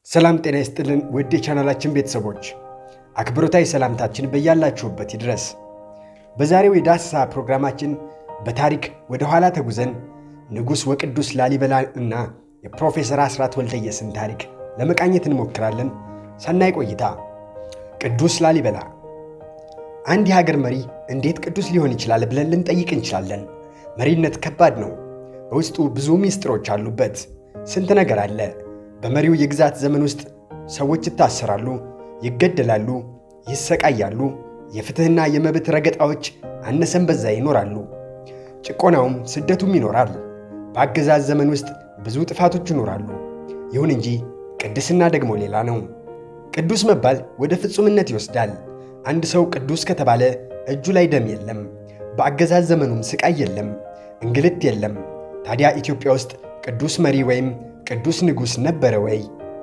ሰላም ጤና ይስጥልን ውድ የቻናላችን ቤተሰቦች አክብሮታዊ ሰላምታችን በያላችሁበት ይድረስ። በዛሬው የዳሰሳ ፕሮግራማችን በታሪክ ወደ ኋላ ተጉዘን ንጉሥ ወቅዱስ ላሊበላ እና የፕሮፌሰር አስራት ወልደየስን ታሪክ ለመቃኘት እንሞክራለን። ሰናይ ቆይታ። ቅዱስ ላሊበላ አንድ የሀገር መሪ እንዴት ቅዱስ ሊሆን ይችላል ብለን ልንጠይቅ እንችላለን። መሪነት ከባድ ነው። በውስጡ ብዙ ሚስጥሮች አሉበት። ስንት ነገር አለ። በመሪው የግዛት ዘመን ውስጥ ሰዎች ይታሰራሉ፣ ይገደላሉ፣ ይሰቃያሉ። የፍትሕና የመብት ረገጣዎች አነሰን በዛ ይኖራሉ። ጭቆናውም ስደቱም ይኖራል። በአገዛዝ ዘመን ውስጥ ብዙ ጥፋቶች ይኖራሉ። ይሁን እንጂ ቅድስና ደግሞ ሌላ ነው። ቅዱስ መባል ወደ ፍጹምነት ይወስዳል። አንድ ሰው ቅዱስ ከተባለ እጁ ላይ ደም የለም፣ በአገዛዝ ዘመኑም ስቃይ የለም፣ እንግልት የለም። ታዲያ ኢትዮጵያ ውስጥ ቅዱስ መሪ ወይም ቅዱስ ንጉሥ ነበረ ወይ?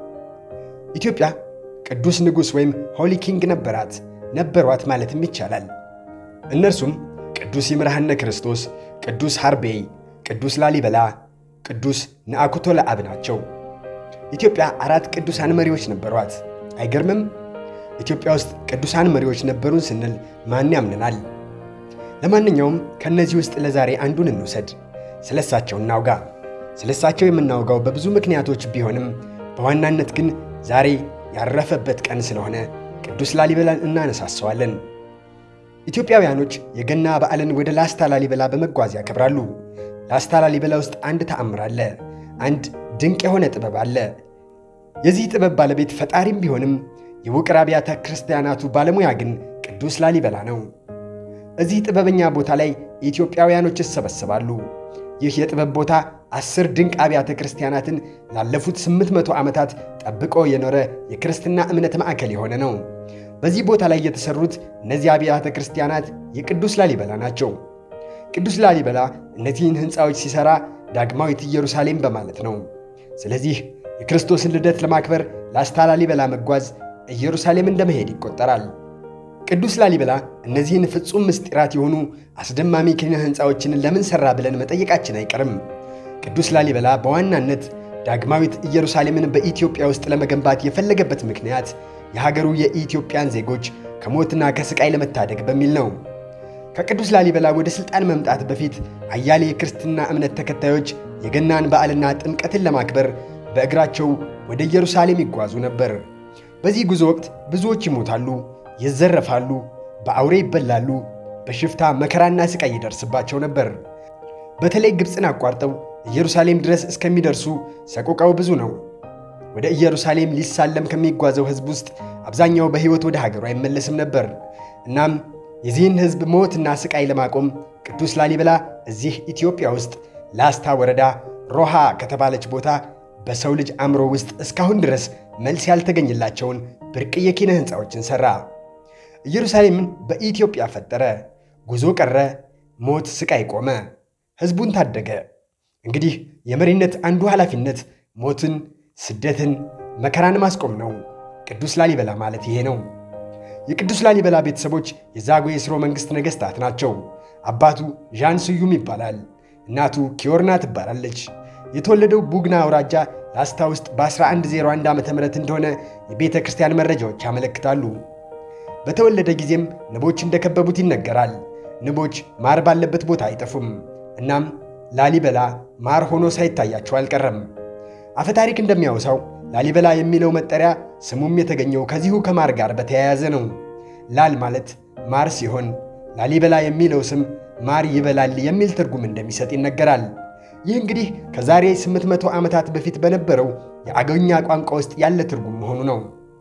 ኢትዮጵያ ቅዱስ ንጉሥ ወይም ሆሊ ኪንግ ነበራት ነበሯት ማለትም ይቻላል። እነርሱም ቅዱስ ይምርሃነ ክርስቶስ፣ ቅዱስ ሐርቤይ፣ ቅዱስ ላሊበላ፣ ቅዱስ ነአኩቶ ለአብ ናቸው። ኢትዮጵያ አራት ቅዱሳን መሪዎች ነበሯት። አይገርምም? ኢትዮጵያ ውስጥ ቅዱሳን መሪዎች ነበሩን ስንል ማን ያምነናል? ለማንኛውም ከእነዚህ ውስጥ ለዛሬ አንዱን እንውሰድ፣ ስለሳቸው እናውጋ። ስለሳቸው የምናውጋው በብዙ ምክንያቶች ቢሆንም በዋናነት ግን ዛሬ ያረፈበት ቀን ስለሆነ ቅዱስ ላሊበላን እናነሳሰዋለን። ኢትዮጵያውያኖች የገና በዓልን ወደ ላስታ ላሊበላ በመጓዝ ያከብራሉ። ላስታ ላሊበላ ውስጥ አንድ ተአምር አለ። አንድ ድንቅ የሆነ ጥበብ አለ። የዚህ ጥበብ ባለቤት ፈጣሪም ቢሆንም የውቅር አብያተ ክርስቲያናቱ ባለሙያ ግን ቅዱስ ላሊበላ ነው። እዚህ ጥበበኛ ቦታ ላይ ኢትዮጵያውያኖች ይሰበሰባሉ። ይህ የጥበብ ቦታ አስር ድንቅ አብያተ ክርስቲያናትን ላለፉት ስምንት መቶ ዓመታት ጠብቆ የኖረ የክርስትና እምነት ማዕከል የሆነ ነው። በዚህ ቦታ ላይ የተሠሩት እነዚህ አብያተ ክርስቲያናት የቅዱስ ላሊበላ ናቸው። ቅዱስ ላሊበላ እነዚህን ሕንፃዎች ሲሠራ ዳግማዊት ኢየሩሳሌም በማለት ነው። ስለዚህ የክርስቶስን ልደት ለማክበር ላስታ ላሊበላ መጓዝ ኢየሩሳሌም እንደመሄድ ይቆጠራል። ቅዱስ ላሊበላ እነዚህን ፍጹም ምስጢራት የሆኑ አስደማሚ ኪነ ሕንፃዎችን ለምን ሠራ ብለን መጠየቃችን አይቀርም። ቅዱስ ላሊበላ በዋናነት ዳግማዊት ኢየሩሳሌምን በኢትዮጵያ ውስጥ ለመገንባት የፈለገበት ምክንያት የሀገሩ የኢትዮጵያን ዜጎች ከሞትና ከስቃይ ለመታደግ በሚል ነው። ከቅዱስ ላሊበላ ወደ ሥልጣን መምጣት በፊት አያሌ የክርስትና እምነት ተከታዮች የገናን በዓልና ጥምቀትን ለማክበር በእግራቸው ወደ ኢየሩሳሌም ይጓዙ ነበር። በዚህ ጉዞ ወቅት ብዙዎች ይሞታሉ፣ ይዘረፋሉ፣ በአውሬ ይበላሉ፣ በሽፍታ መከራና ስቃይ ይደርስባቸው ነበር። በተለይ ግብፅን አቋርጠው ኢየሩሳሌም ድረስ እስከሚደርሱ ሰቆቃው ብዙ ነው። ወደ ኢየሩሳሌም ሊሳለም ከሚጓዘው ሕዝብ ውስጥ አብዛኛው በሕይወት ወደ ሀገሩ አይመለስም ነበር። እናም የዚህን ሕዝብ ሞትና ስቃይ ለማቆም ቅዱስ ላሊበላ እዚህ ኢትዮጵያ ውስጥ ላስታ ወረዳ ሮሃ ከተባለች ቦታ በሰው ልጅ አእምሮ ውስጥ እስካሁን ድረስ መልስ ያልተገኘላቸውን ብርቅዬ ኪነ ሕንፃዎችን ሠራ። ኢየሩሳሌምን በኢትዮጵያ ፈጠረ። ጉዞ ቀረ፣ ሞት ስቃይ ቆመ፣ ሕዝቡን ታደገ። እንግዲህ የመሪነት አንዱ ኃላፊነት ሞትን፣ ስደትን፣ መከራን ማስቆም ነው። ቅዱስ ላሊበላ ማለት ይሄ ነው። የቅዱስ ላሊበላ ቤተሰቦች የዛጉዌ ሥርወ መንግሥት ነገሥታት ናቸው። አባቱ ዣን ስዩም ይባላል። እናቱ ኪዮርና ትባላለች። የተወለደው ቡግና አውራጃ ላስታ ውስጥ በ1101 ዓ ም እንደሆነ የቤተ ክርስቲያን መረጃዎች ያመለክታሉ። በተወለደ ጊዜም ንቦች እንደከበቡት ይነገራል። ንቦች ማር ባለበት ቦታ አይጠፉም። እናም ላሊበላ ማር ሆኖ ሳይታያቸው አልቀረም። አፈታሪክ እንደሚያወሳው ላሊበላ የሚለው መጠሪያ ስሙም የተገኘው ከዚሁ ከማር ጋር በተያያዘ ነው። ላል ማለት ማር ሲሆን ላሊበላ የሚለው ስም ማር ይበላል የሚል ትርጉም እንደሚሰጥ ይነገራል። ይህ እንግዲህ ከዛሬ 800 ዓመታት በፊት በነበረው የአገውኛ ቋንቋ ውስጥ ያለ ትርጉም መሆኑ ነው።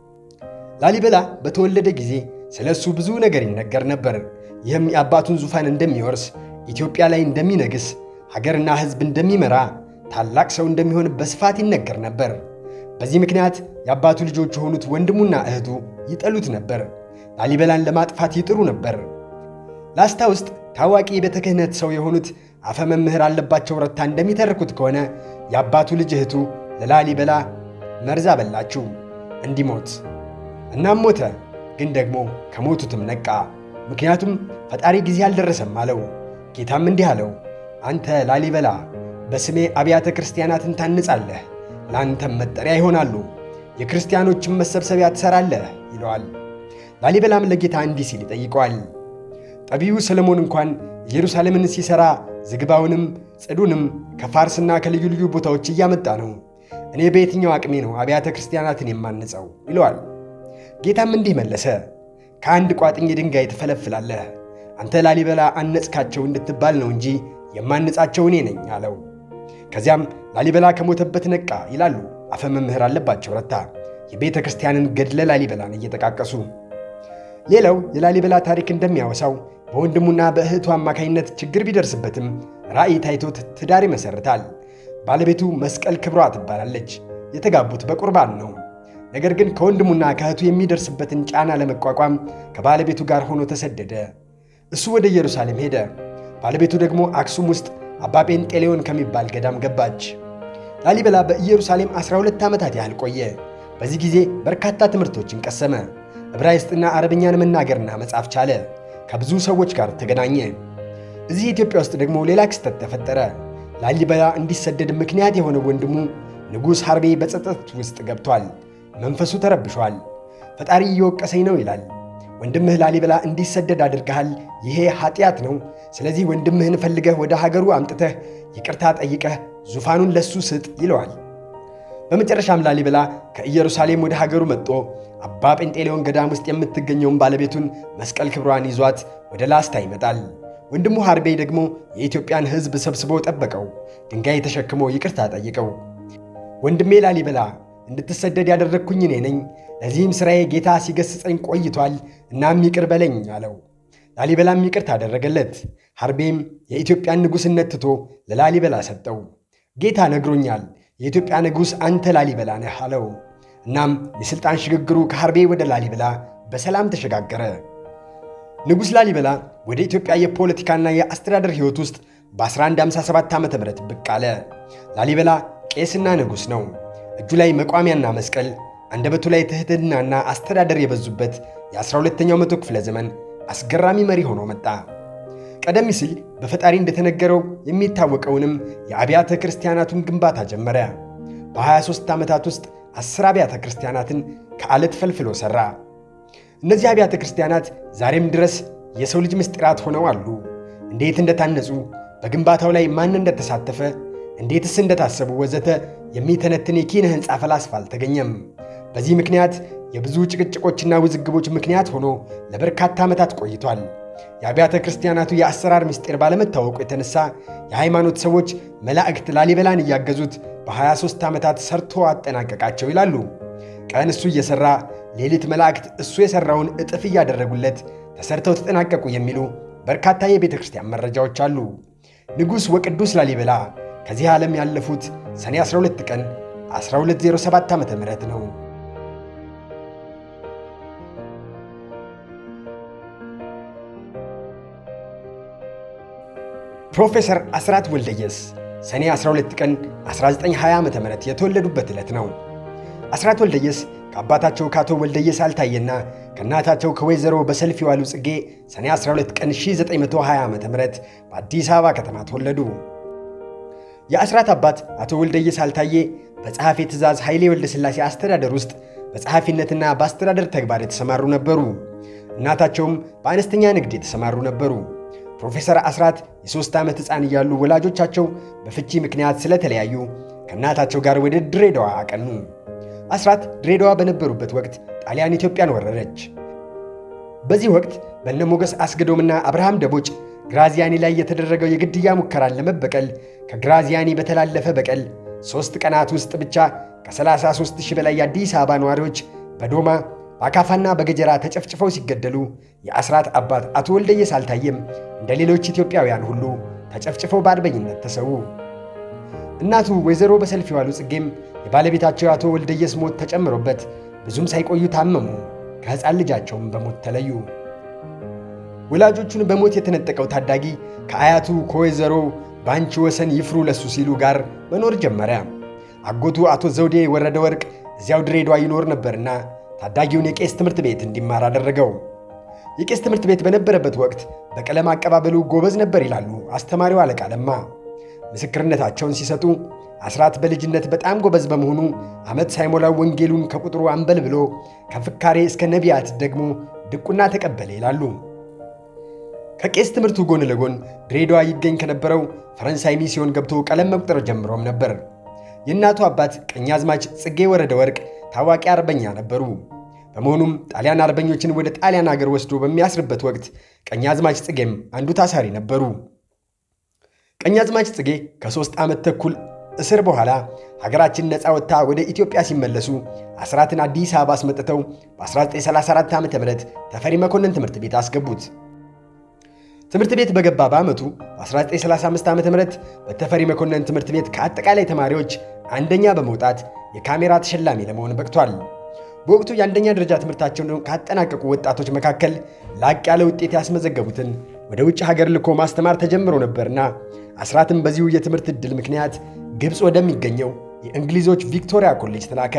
ላሊበላ በተወለደ ጊዜ ስለ እሱ ብዙ ነገር ይነገር ነበር። ይህም የአባቱን ዙፋን እንደሚወርስ፣ ኢትዮጵያ ላይ እንደሚነግስ፣ ሀገርና ሕዝብ እንደሚመራ፣ ታላቅ ሰው እንደሚሆን በስፋት ይነገር ነበር። በዚህ ምክንያት የአባቱ ልጆች የሆኑት ወንድሙና እህቱ ይጠሉት ነበር። ላሊበላን ለማጥፋት ይጥሩ ነበር። ላስታ ውስጥ ታዋቂ የቤተ ክህነት ሰው የሆኑት አፈ መምህር አለባቸው ረታ እንደሚተርኩት ከሆነ የአባቱ ልጅ እህቱ ለላሊበላ መርዝ አበላችው እንዲሞት። እናም ሞተ። ግን ደግሞ ከሞቱትም ነቃ። ምክንያቱም ፈጣሪ ጊዜ አልደረሰም አለው። ጌታም እንዲህ አለው፣ አንተ ላሊበላ በስሜ አብያተ ክርስቲያናትን ታንጻለህ፣ ለአንተም መጠሪያ ይሆናሉ። የክርስቲያኖችን መሰብሰቢያ ትሠራለህ ይለዋል። ላሊበላም ለጌታ እንዲህ ሲል ይጠይቀዋል። ጠቢቡ ሰለሞን እንኳን ኢየሩሳሌምን ሲሠራ ዝግባውንም ጽዱንም ከፋርስና ከልዩ ልዩ ቦታዎች እያመጣ ነው። እኔ በየትኛው አቅሜ ነው አብያተ ክርስቲያናትን የማንጸው? ይለዋል። ጌታም እንዲህ መለሰ፣ ከአንድ ቋጥኝ ድንጋይ ትፈለፍላለህ። አንተ ላሊበላ አነጽካቸው እንድትባል ነው እንጂ የማንጻቸው እኔ ነኝ አለው። ከዚያም ላሊበላ ከሞተበት ነቃ ይላሉ አፈ መምህር አለባቸው ረታ የቤተ ክርስቲያንን ገድለ ላሊበላን እየጠቃቀሱ። ሌላው የላሊበላ ታሪክ እንደሚያወሳው በወንድሙና በእህቱ አማካኝነት ችግር ቢደርስበትም ራእይ ታይቶት ትዳር ይመሰርታል። ባለቤቱ መስቀል ክብሯ ትባላለች። የተጋቡት በቁርባን ነው። ነገር ግን ከወንድሙና ከእህቱ የሚደርስበትን ጫና ለመቋቋም ከባለቤቱ ጋር ሆኖ ተሰደደ። እሱ ወደ ኢየሩሳሌም ሄደ። ባለቤቱ ደግሞ አክሱም ውስጥ አባ ጴንጤሌዎን ከሚባል ገዳም ገባች። ላሊበላ በኢየሩሳሌም 12 ዓመታት ያህል ቆየ። በዚህ ጊዜ በርካታ ትምህርቶችን ቀሰመ። ዕብራይስጥና አረብኛን መናገርና መጻፍ ቻለ። ከብዙ ሰዎች ጋር ተገናኘ። እዚህ ኢትዮጵያ ውስጥ ደግሞ ሌላ ክስተት ተፈጠረ። ላሊበላ እንዲሰደድ ምክንያት የሆነ ወንድሙ ንጉሥ ሐርቤ በጸጸት ውስጥ ገብቷል። መንፈሱ ተረብሿል። ፈጣሪ እየወቀሰኝ ነው ይላል። ወንድምህ ላሊበላ እንዲሰደድ አድርገሃል። ይሄ ኃጢአት ነው። ስለዚህ ወንድምህን ፈልገህ ወደ ሀገሩ አምጥተህ ይቅርታ ጠይቀህ ዙፋኑን ለሱ ስጥ ይለዋል። በመጨረሻም ላሊበላ ከኢየሩሳሌም ወደ ሀገሩ መጥቶ አባ ጴንጤሌዎን ገዳም ውስጥ የምትገኘውን ባለቤቱን መስቀል ክብሯን ይዟት ወደ ላስታ ይመጣል። ወንድሙ ሐርቤ ደግሞ የኢትዮጵያን ሕዝብ ሰብስቦ ጠበቀው። ድንጋይ ተሸክሞ ይቅርታ ጠይቀው ወንድሜ ላሊበላ እንድትሰደድ ያደረግኩኝ እኔ ነኝ። ለዚህም ሥራዬ ጌታ ሲገስጸኝ ቆይቷል። እናም ይቅር በለኝ አለው። ላሊበላም ይቅርታ አደረገለት። ሐርቤም የኢትዮጵያን ንጉሥነት ትቶ ለላሊበላ ሰጠው። ጌታ ነግሮኛል፣ የኢትዮጵያ ንጉሥ አንተ ላሊበላ ነህ አለው። እናም የሥልጣን ሽግግሩ ከሐርቤ ወደ ላሊበላ በሰላም ተሸጋገረ። ንጉሥ ላሊበላ ወደ ኢትዮጵያ የፖለቲካና የአስተዳደር ሕይወት ውስጥ በ1157 ዓ ም ብቅ አለ። ላሊበላ ቄስና ንጉሥ ነው። እጁ ላይ መቋሚያና መስቀል፣ አንደበቱ ላይ ትሕትናና አስተዳደር የበዙበት የ12ኛው መቶ ክፍለ ዘመን አስገራሚ መሪ ሆኖ መጣ። ቀደም ሲል በፈጣሪ እንደተነገረው የሚታወቀውንም የአብያተ ክርስቲያናቱን ግንባታ ጀመረ። በ23 ዓመታት ውስጥ አስር አብያተ ክርስቲያናትን ከዓለት ፈልፍሎ ሠራ። እነዚህ አብያተ ክርስቲያናት ዛሬም ድረስ የሰው ልጅ ምስጢራት ሆነው አሉ። እንዴት እንደታነጹ፣ በግንባታው ላይ ማን እንደተሳተፈ፣ እንዴትስ እንደታሰቡ ወዘተ የሚተነትን የኪነ ሕንፃ ፈላስፋ አልተገኘም። በዚህ ምክንያት የብዙ ጭቅጭቆችና ውዝግቦች ምክንያት ሆኖ ለበርካታ ዓመታት ቆይቷል። የአብያተ ክርስቲያናቱ የአሰራር ምስጢር ባለመታወቁ የተነሳ የሃይማኖት ሰዎች መላእክት ላሊበላን እያገዙት በ23 ዓመታት ሰርቶ አጠናቀቃቸው ይላሉ። ቀን እሱ እየሠራ ሌሊት መላእክት እሱ የሠራውን እጥፍ እያደረጉለት ተሰርተው ተጠናቀቁ የሚሉ በርካታ የቤተ ክርስቲያን መረጃዎች አሉ። ንጉሥ ወቅዱስ ላሊበላ ከዚህ ዓለም ያለፉት ሰኔ 12 ቀን 1207 ዓ ም ነው። ፕሮፌሰር አስራት ወልደየስ ሰኔ 12 ቀን 1920 ዓ ም የተወለዱበት ዕለት ነው። አስራት ወልደየስ ከአባታቸው ከአቶ ወልደየስ አልታየና ከእናታቸው ከወይዘሮ በሰልፍ የዋሉ ጽጌ ሰኔ 12 ቀን 1920 ዓ ም በአዲስ አበባ ከተማ ተወለዱ። የአስራት አባት አቶ ወልደየስ አልታየ በጸሐፌ ትእዛዝ ኃይሌ ወልደ ሥላሴ አስተዳደር ውስጥ በጸሐፊነትና በአስተዳደር ተግባር የተሰማሩ ነበሩ። እናታቸውም በአነስተኛ ንግድ የተሰማሩ ነበሩ። ፕሮፌሰር አስራት የሦስት ዓመት ሕፃን እያሉ ወላጆቻቸው በፍቺ ምክንያት ስለተለያዩ ከእናታቸው ጋር ወደ ድሬዳዋ አቀኑ። አስራት ድሬዳዋ በነበሩበት ወቅት ጣሊያን ኢትዮጵያን ወረረች። በዚህ ወቅት በነ ሞገስ አስገዶምና አብርሃም ደቦጭ ግራዚያኒ ላይ የተደረገው የግድያ ሙከራን ለመበቀል ከግራዚያኒ በተላለፈ በቀል ሦስት ቀናት ውስጥ ብቻ ከ33 ሺህ በላይ የአዲስ አበባ ነዋሪዎች በዶማ በአካፋና በገጀራ ተጨፍጭፈው ሲገደሉ የአስራት አባት አቶ ወልደየስ አልታየም እንደ ሌሎች ኢትዮጵያውያን ሁሉ ተጨፍጭፈው በአርበኝነት ተሰዉ። እናቱ ወይዘሮ በሰልፍ የዋሉ ጽጌም የባለቤታቸው አቶ ወልደየስ ሞት ተጨምሮበት ብዙም ሳይቆዩ ታመሙ። ከሕፃን ልጃቸውም በሞት ተለዩ። ወላጆቹን በሞት የተነጠቀው ታዳጊ ከአያቱ ከወይዘሮ በአንቺ ወሰን ይፍሩ ለሱ ሲሉ ጋር መኖር ጀመረ። አጎቱ አቶ ዘውዴ ወረደ ወርቅ እዚያው ድሬዳዋ ይኖር ነበርና ታዳጊውን የቄስ ትምህርት ቤት እንዲማር አደረገው። የቄስ ትምህርት ቤት በነበረበት ወቅት በቀለም አቀባበሉ ጎበዝ ነበር ይላሉ አስተማሪው አለቃ ለማ። ምስክርነታቸውን ሲሰጡ አስራት በልጅነት በጣም ጎበዝ በመሆኑ ዓመት ሳይሞላው ወንጌሉን ከቁጥሩ አንበል ብሎ ከፍካሬ እስከ ነቢያት ደግሞ ድቁና ተቀበለ ይላሉ። ከቄስ ትምህርቱ ጎን ለጎን ድሬዳዋ ይገኝ ከነበረው ፈረንሳይ ሚስዮን ገብቶ ቀለም መቁጠር ጀምሮም ነበር። የእናቱ አባት ቀኛዝማች ጽጌ ወረደ ወርቅ ታዋቂ አርበኛ ነበሩ። በመሆኑም ጣሊያን አርበኞችን ወደ ጣሊያን አገር ወስዶ በሚያስርበት ወቅት ቀኛዝማች ጽጌም አንዱ ታሳሪ ነበሩ። ቀኛዝማች ጽጌ ከሦስት ዓመት ተኩል እስር በኋላ ሀገራችን ነፃ ወጥታ ወደ ኢትዮጵያ ሲመለሱ አስራትን አዲስ አበባ አስመጥተው በ1934 ዓ ም ተፈሪ መኮንን ትምህርት ቤት አስገቡት። ትምህርት ቤት በገባ በዓመቱ በ1935 ዓ ም በተፈሪ መኮንን ትምህርት ቤት ከአጠቃላይ ተማሪዎች አንደኛ በመውጣት የካሜራ ተሸላሚ ለመሆን በቅቷል። በወቅቱ የአንደኛ ደረጃ ትምህርታቸውን ካጠናቀቁ ወጣቶች መካከል ላቅ ያለ ውጤት ያስመዘገቡትን ወደ ውጭ ሀገር ልኮ ማስተማር ተጀምሮ ነበርና አስራትም በዚሁ የትምህርት ዕድል ምክንያት ግብፅ ወደሚገኘው የእንግሊዞች ቪክቶሪያ ኮሌጅ ተላከ።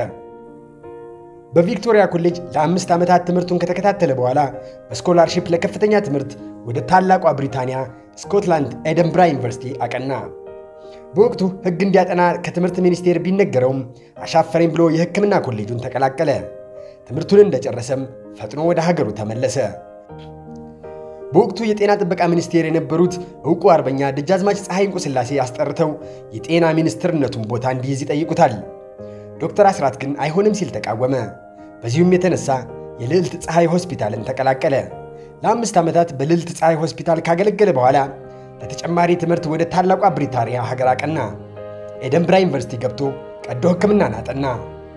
በቪክቶሪያ ኮሌጅ ለአምስት ዓመታት ትምህርቱን ከተከታተለ በኋላ በስኮላርሺፕ ለከፍተኛ ትምህርት ወደ ታላቋ ብሪታንያ ስኮትላንድ ኤደንብራ ዩኒቨርሲቲ አቀና። በወቅቱ ሕግ እንዲያጠና ከትምህርት ሚኒስቴር ቢነገረውም አሻፈረኝ ብሎ የሕክምና ኮሌጁን ተቀላቀለ። ትምህርቱን እንደጨረሰም ፈጥኖ ወደ ሀገሩ ተመለሰ። በወቅቱ የጤና ጥበቃ ሚኒስቴር የነበሩት ዕውቁ አርበኛ ደጃዝማች ፀሐይ እንቁስላሴ አስጠርተው የጤና ሚኒስትርነቱን ቦታ እንዲይዝ ይጠይቁታል። ዶክተር አስራት ግን አይሆንም ሲል ተቃወመ። በዚሁም የተነሳ የልዕልት ፀሐይ ሆስፒታልን ተቀላቀለ። ለአምስት ዓመታት በልዕልት ፀሐይ ሆስፒታል ካገለገለ በኋላ ለተጨማሪ ትምህርት ወደ ታላቋ ብሪታንያ ሀገር አቀና። ኤደንብራ ዩኒቨርሲቲ ገብቶ ቀዶ ሕክምናን አጠና።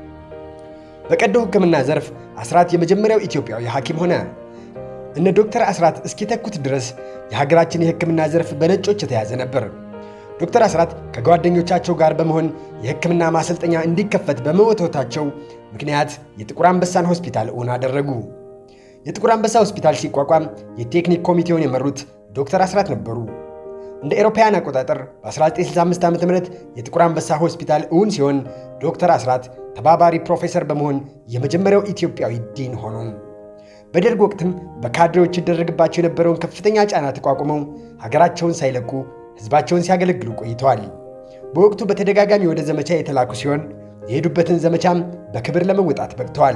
በቀዶ ሕክምና ዘርፍ አስራት የመጀመሪያው ኢትዮጵያዊ ሐኪም ሆነ። እነ ዶክተር አስራት እስኪተኩት ድረስ የሀገራችን የሕክምና ዘርፍ በነጮች የተያዘ ነበር። ዶክተር አስራት ከጓደኞቻቸው ጋር በመሆን የሕክምና ማሰልጠኛ እንዲከፈት በመወትወታቸው ምክንያት የጥቁር አንበሳን ሆስፒታል እውን አደረጉ። የጥቁር አንበሳ ሆስፒታል ሲቋቋም የቴክኒክ ኮሚቴውን የመሩት ዶክተር አስራት ነበሩ። እንደ ኤሮፓውያን አቆጣጠር በ1965 ዓ ም የጥቁር አንበሳ ሆስፒታል እውን ሲሆን ዶክተር አስራት ተባባሪ ፕሮፌሰር በመሆን የመጀመሪያው ኢትዮጵያዊ ዲን ሆኑ። በደርግ ወቅትም በካድሬዎች ይደረግባቸው የነበረውን ከፍተኛ ጫና ተቋቁመው ሀገራቸውን ሳይለቁ ሕዝባቸውን ሲያገለግሉ ቆይተዋል። በወቅቱ በተደጋጋሚ ወደ ዘመቻ የተላኩ ሲሆን የሄዱበትን ዘመቻም በክብር ለመወጣት በቅተዋል።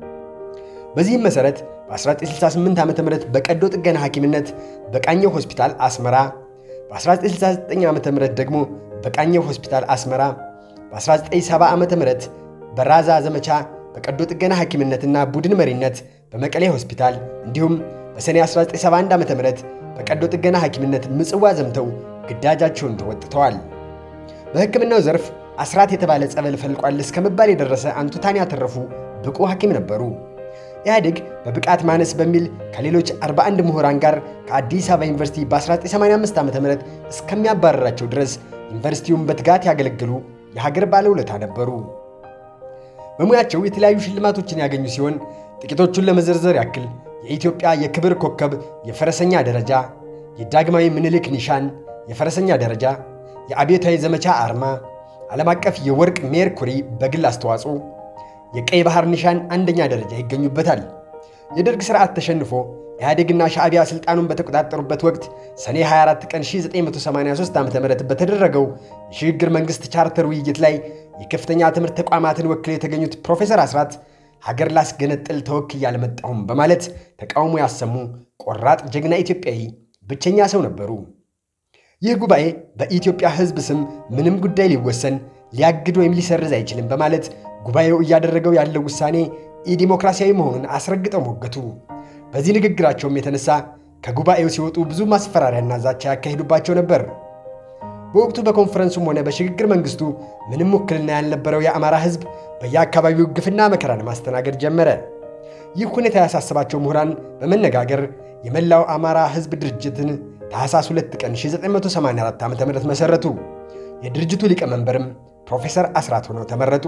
በዚህም መሠረት በ1968 ዓ ም በቀዶ ጥገና ሐኪምነት በቃኘው ሆስፒታል አስመራ፣ በ1969 ዓ ም ደግሞ በቃኘው ሆስፒታል አስመራ፣ በ1970 ዓ ም በራዛ ዘመቻ በቀዶ ጥገና ሐኪምነትና ቡድን መሪነት በመቀሌ ሆስፒታል እንዲሁም በሰኔ 1971 ዓ ም በቀዶ ጥገና ሐኪምነት ምጽዋ ዘምተው ግዳጃቸውን ተወጥተዋል። በሕክምናው ዘርፍ አስራት የተባለ ጸበል ፈልቋል እስከ መባል የደረሰ አንቱታን ያተረፉ ብቁ ሐኪም ነበሩ። ኢህአዴግ በብቃት ማነስ በሚል ከሌሎች 41 ምሁራን ጋር ከአዲስ አበባ ዩኒቨርሲቲ በ1985 ዓ ም እስከሚያባረራቸው ድረስ ዩኒቨርሲቲውን በትጋት ያገለግሉ የሀገር ባለውለታ ነበሩ። በሙያቸው የተለያዩ ሽልማቶችን ያገኙ ሲሆን ጥቂቶቹን ለመዘርዘር ያክል የኢትዮጵያ የክብር ኮከብ የፈረሰኛ ደረጃ፣ የዳግማዊ ምኒልክ ኒሻን የፈረሰኛ ደረጃ፣ የአብዮታዊ ዘመቻ አርማ፣ ዓለም አቀፍ የወርቅ ሜርኩሪ በግል አስተዋጽኦ፣ የቀይ ባህር ኒሻን አንደኛ ደረጃ ይገኙበታል። የደርግ ሥርዓት ተሸንፎ ኢህአዴግና ሻዕቢያ ሥልጣኑን በተቆጣጠሩበት ወቅት ሰኔ 24 ቀን 1983 ዓ ም በተደረገው የሽግግር መንግሥት ቻርተር ውይይት ላይ የከፍተኛ ትምህርት ተቋማትን ወክለው የተገኙት ፕሮፌሰር አስራት ሀገር ላስገነጥል ተወክዬ አልመጣሁም በማለት ተቃውሞ ያሰሙ ቆራጥ ጀግና ኢትዮጵያዊ ብቸኛ ሰው ነበሩ። ይህ ጉባኤ በኢትዮጵያ ሕዝብ ስም ምንም ጉዳይ ሊወሰን ሊያግድ ወይም ሊሰርዝ አይችልም በማለት ጉባኤው እያደረገው ያለው ውሳኔ ኢዲሞክራሲያዊ መሆኑን አስረግጠው ሞገቱ። በዚህ ንግግራቸውም የተነሳ ከጉባኤው ሲወጡ ብዙ ማስፈራሪያና ዛቻ ያካሂዱባቸው ነበር። በወቅቱ በኮንፈረንሱም ሆነ በሽግግር መንግስቱ ምንም ውክልና ያልነበረው የአማራ ሕዝብ በየአካባቢው ግፍና መከራን ማስተናገድ ጀመረ። ይህ ሁኔታ ያሳሰባቸው ምሁራን በመነጋገር የመላው አማራ ሕዝብ ድርጅትን ታኅሳስ 2 ቀን 1984 ዓ ም መሠረቱ። የድርጅቱ ሊቀመንበርም ፕሮፌሰር አስራት ሆነው ተመረጡ።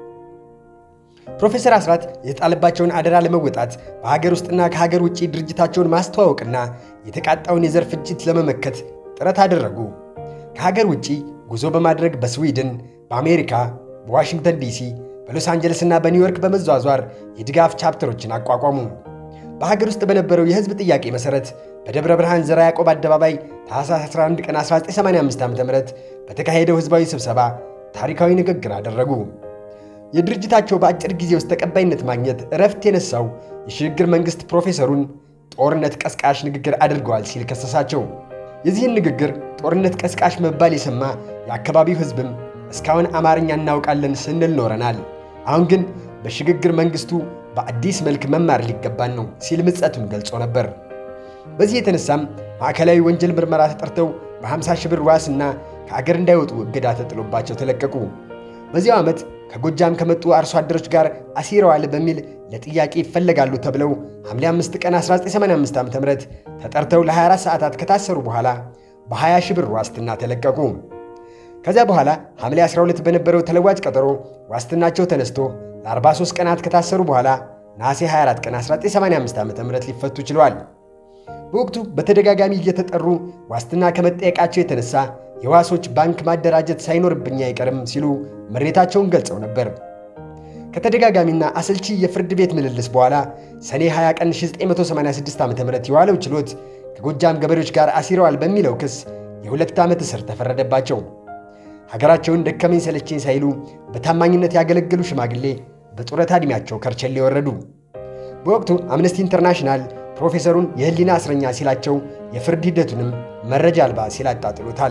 ፕሮፌሰር አስራት የተጣለባቸውን አደራ ለመወጣት በሀገር ውስጥና ከሀገር ውጭ ድርጅታቸውን ማስተዋወቅና የተቃጣውን የዘር ፍጅት ለመመከት ጥረት አደረጉ። ከሀገር ውጭ ጉዞ በማድረግ በስዊድን፣ በአሜሪካ፣ በዋሽንግተን ዲሲ፣ በሎስ አንጀለስና በኒውዮርክ በመዟዟር የድጋፍ ቻፕተሮችን አቋቋሙ። በሀገር ውስጥ በነበረው የሕዝብ ጥያቄ መሠረት በደብረ ብርሃን ዘራ ያዕቆብ አደባባይ ታኅሳስ 11 ቀን 1985 ዓ ም በተካሄደው ሕዝባዊ ስብሰባ ታሪካዊ ንግግር አደረጉ። የድርጅታቸው በአጭር ጊዜ ውስጥ ተቀባይነት ማግኘት እረፍት የነሳው የሽግግር መንግሥት ፕሮፌሰሩን ጦርነት ቀስቃሽ ንግግር አድርገዋል ሲል ከሰሳቸው። የዚህን ንግግር ጦርነት ቀስቃሽ መባል የሰማ የአካባቢው ሕዝብም እስካሁን አማርኛ እናውቃለን ስንል ኖረናል፣ አሁን ግን በሽግግር መንግሥቱ በአዲስ መልክ መማር ሊገባን ነው ሲል ምጸቱን ገልጾ ነበር። በዚህ የተነሳም ማዕከላዊ ወንጀል ምርመራ ተጠርተው በ50 ሺህ ብር ዋስና ከአገር እንዳይወጡ እገዳ ተጥሎባቸው ተለቀቁ። በዚያው ዓመት ከጎጃም ከመጡ አርሶ አደሮች ጋር አሲረዋል በሚል ለጥያቄ ይፈለጋሉ ተብለው ሐምሌ 5 ቀን 1985 ዓ.ም ተጠርተው ለ24 ሰዓታት ከታሰሩ በኋላ በ20 ሺህ ብር ዋስትና ተለቀቁ። ከዚያ በኋላ ሐምሌ 12 በነበረው ተለዋጭ ቀጠሮ ዋስትናቸው ተነስቶ ለ43 ቀናት ከታሰሩ በኋላ ነሐሴ 24 ቀን 1985 ዓ.ም ሊፈቱ ችለዋል። በወቅቱ በተደጋጋሚ እየተጠሩ ዋስትና ከመጠየቃቸው የተነሳ የዋሶች ባንክ ማደራጀት ሳይኖርብኝ አይቀርም ሲሉ ምሬታቸውን ገልጸው ነበር። ከተደጋጋሚና አሰልቺ የፍርድ ቤት ምልልስ በኋላ ሰኔ 20 ቀን 1986 ዓ ም የዋለው ችሎት ከጎጃም ገበሬዎች ጋር አሲረዋል በሚለው ክስ የሁለት ዓመት እስር ተፈረደባቸው። ሀገራቸውን ደከመኝ ሰለቸኝ ሳይሉ በታማኝነት ያገለገሉ ሽማግሌ በጡረታ ዕድሜያቸው ከርቸሌ ወረዱ። በወቅቱ አምነስቲ ኢንተርናሽናል ፕሮፌሰሩን የሕሊና እስረኛ ሲላቸው የፍርድ ሂደቱንም መረጃ አልባ ሲል አጣጥሎታል።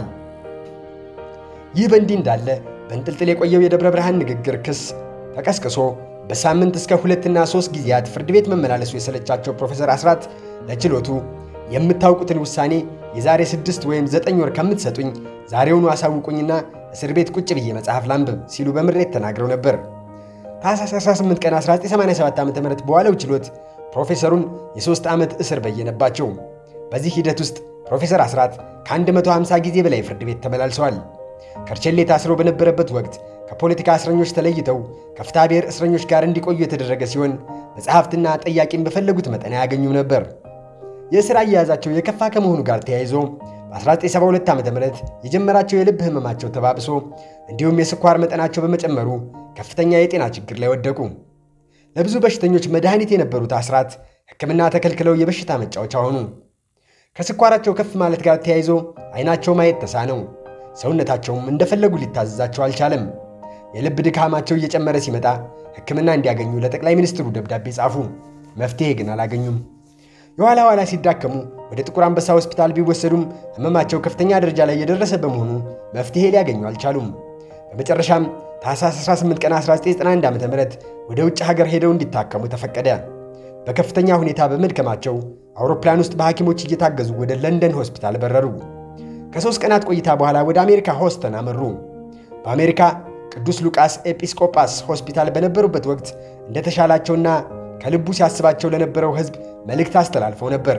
ይህ በእንዲህ እንዳለ በእንጥልጥል የቆየው የደብረ ብርሃን ንግግር ክስ ተቀስቅሶ በሳምንት እስከ ሁለትና ሦስት ጊዜያት ፍርድ ቤት መመላለሱ የሰለቻቸው ፕሮፌሰር አስራት ለችሎቱ የምታውቁትን ውሳኔ የዛሬ ስድስት ወይም ዘጠኝ ወር ከምትሰጡኝ ዛሬውኑ አሳውቁኝና እስር ቤት ቁጭ ብዬ መጽሐፍ ላንብብ ሲሉ በምሬት ተናግረው ነበር። ታኅሳስ 18 ቀን 1987 ዓ ም በዋለው ችሎት ፕሮፌሰሩን የሦስት ዓመት እስር በየነባቸው። በዚህ ሂደት ውስጥ ፕሮፌሰር አስራት ከ150 ጊዜ በላይ ፍርድ ቤት ተመላልሰዋል። ከርቸሌ ታስረው በነበረበት ወቅት ከፖለቲካ እስረኞች ተለይተው ከፍትሐ ብሔር እስረኞች ጋር እንዲቆዩ የተደረገ ሲሆን መጽሐፍትና ጠያቂም በፈለጉት መጠን አያገኙም ነበር። የእስር አያያዛቸው የከፋ ከመሆኑ ጋር ተያይዞ በ1972 ዓ ም የጀመራቸው የልብ ህመማቸው ተባብሶ እንዲሁም የስኳር መጠናቸው በመጨመሩ ከፍተኛ የጤና ችግር ላይ ወደቁ። ለብዙ በሽተኞች መድኃኒት የነበሩት አስራት ሕክምና ተከልክለው የበሽታ መጫወቻ ሆኑ። ከስኳራቸው ከፍ ማለት ጋር ተያይዞ አይናቸው ማየት ተሳነው። ሰውነታቸውም እንደፈለጉ ሊታዘዛቸው አልቻለም። የልብ ድካማቸው እየጨመረ ሲመጣ ሕክምና እንዲያገኙ ለጠቅላይ ሚኒስትሩ ደብዳቤ ጻፉ። መፍትሔ ግን አላገኙም። የኋላ ኋላ ሲዳከሙ ወደ ጥቁር አንበሳ ሆስፒታል ቢወሰዱም ህመማቸው ከፍተኛ ደረጃ ላይ የደረሰ በመሆኑ መፍትሔ ሊያገኙ አልቻሉም። በመጨረሻም ታኅሳስ 18 ቀን 1991 ዓ ም ወደ ውጭ ሀገር ሄደው እንዲታከሙ ተፈቀደ። በከፍተኛ ሁኔታ በመድከማቸው አውሮፕላን ውስጥ በሐኪሞች እየታገዙ ወደ ለንደን ሆስፒታል በረሩ። ከሦስት ቀናት ቆይታ በኋላ ወደ አሜሪካ ሆስተን አመሩ። በአሜሪካ ቅዱስ ሉቃስ ኤጲስቆጳስ ሆስፒታል በነበሩበት ወቅት እንደተሻላቸውና ከልቡ ሲያስባቸው ለነበረው ሕዝብ መልእክት አስተላልፈው ነበር።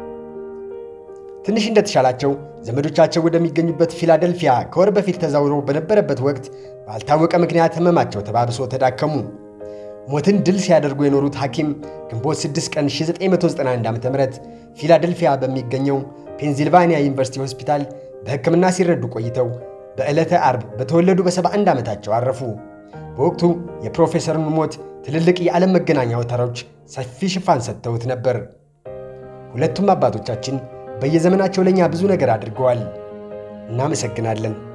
ትንሽ እንደተሻላቸው ዘመዶቻቸው ወደሚገኙበት ፊላደልፊያ ከወር በፊት ተዛውረው በነበረበት ወቅት ባልታወቀ ምክንያት ህመማቸው ተባብሶ ተዳከሙ። ሞትን ድል ሲያደርጉ የኖሩት ሐኪም ግንቦት 6 ቀን 1991 ዓ ም ፊላደልፊያ በሚገኘው ፔንሲልቫኒያ ዩኒቨርሲቲ ሆስፒታል በሕክምና ሲረዱ ቆይተው በዕለተ አርብ በተወለዱ በ71 ዓመታቸው አረፉ። በወቅቱ የፕሮፌሰሩን ሞት ትልልቅ የዓለም መገናኛ አውታሮች ሰፊ ሽፋን ሰጥተውት ነበር። ሁለቱም አባቶቻችን በየዘመናቸው ለእኛ ብዙ ነገር አድርገዋል። እናመሰግናለን።